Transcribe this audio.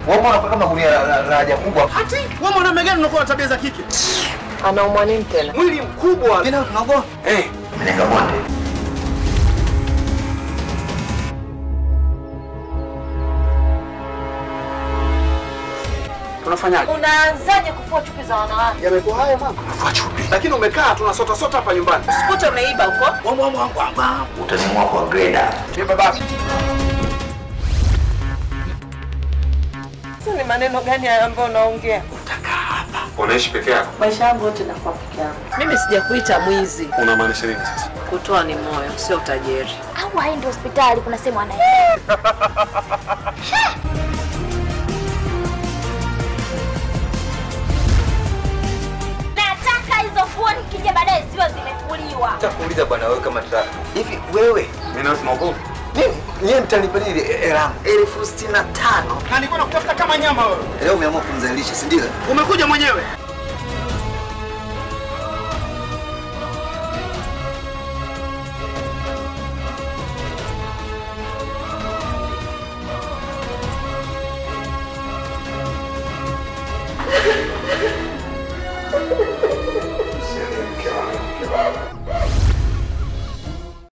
Wewe mbona kama gunia la- la la haja kubwa? Hati wewe mwanaume gani unakuwa na tabia za kike? Anaumwa nini tena? Mwili mkubwa. Mimi nao tunaogopa. Eh, Mlenga bonde. tunafanyaje? Unaanzaje kufua chupi za wanawake? Yamekuwa haya mama. Nafua chupi. Lakini umekaa tunasota sota hapa nyumbani. Sikuta umeiba huko. Wangu wangu wangu wangu. Utanimua kwa greda. Ni babaki. Sasa ni maneno gani hayo ambayo unaongea? Unaishi peke yako? Maisha yangu yote nakuwa peke yangu. Mimi sijakuita mwizi. Unamaanisha nini sasa? Kutoa ni moyo, sio utajiri. au aende hospitali, kuna sehemu anaenda. Nataka hizo fuo nikija baadaye ziwe zimefuliwa. Nitakuuliza bwana wewe kama tata. Hivi wewe Mimi na tunaogopa. mimi nyie mtanipa nini hela yangu? elfu sitini na tano. Na nilikuwa nakutafuta kama nyama wewe. Leo umeamua kumzalilisha, si ndio? Umekuja mwenyewe.